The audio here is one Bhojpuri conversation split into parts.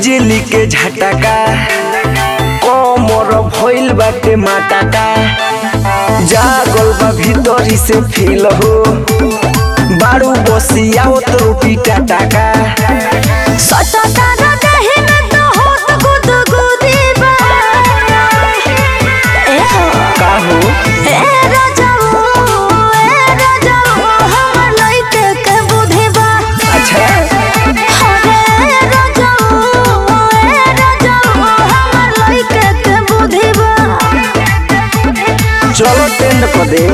बिजली के झटका कमर भइल बाटे माटाका जागल बा भीतरी से फील हो बारू बसिया तो पीटा टाका सटता न देहि में तो होत गुदगुदी बा ए हो का हो ए राजाओ ए राजाओ हमर लइके के बुद्धि बा अच्छा अरे राजाओ ए राजाओ हमर लइके के बुद्धि बा चलो टेंड कर दे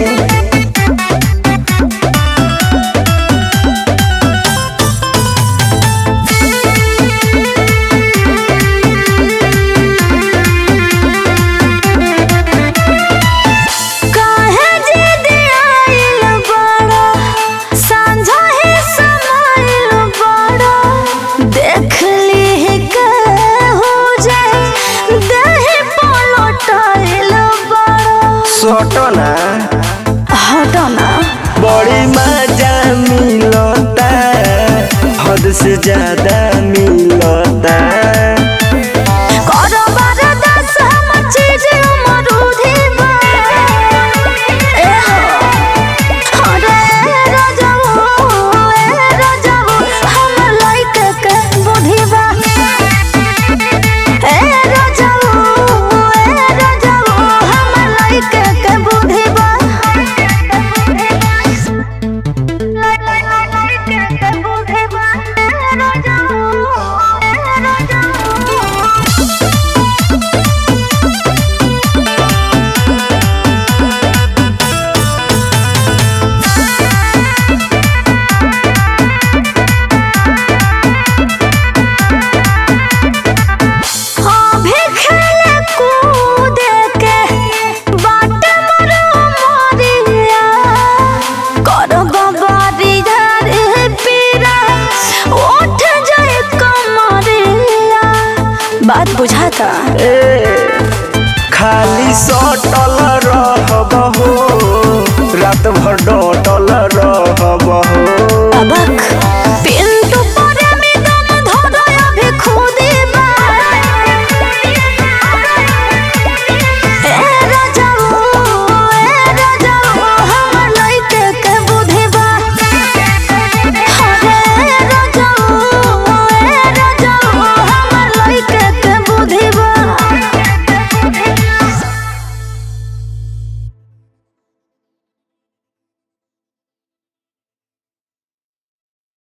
काहे जिद आइल बड़ा सांझा ही समाइल बड़ा देख ली के हो जाए देहि पलटाइल बड़ा सटना हटो ना बड़ी मजा मिलता हद से ज्यादा मिलता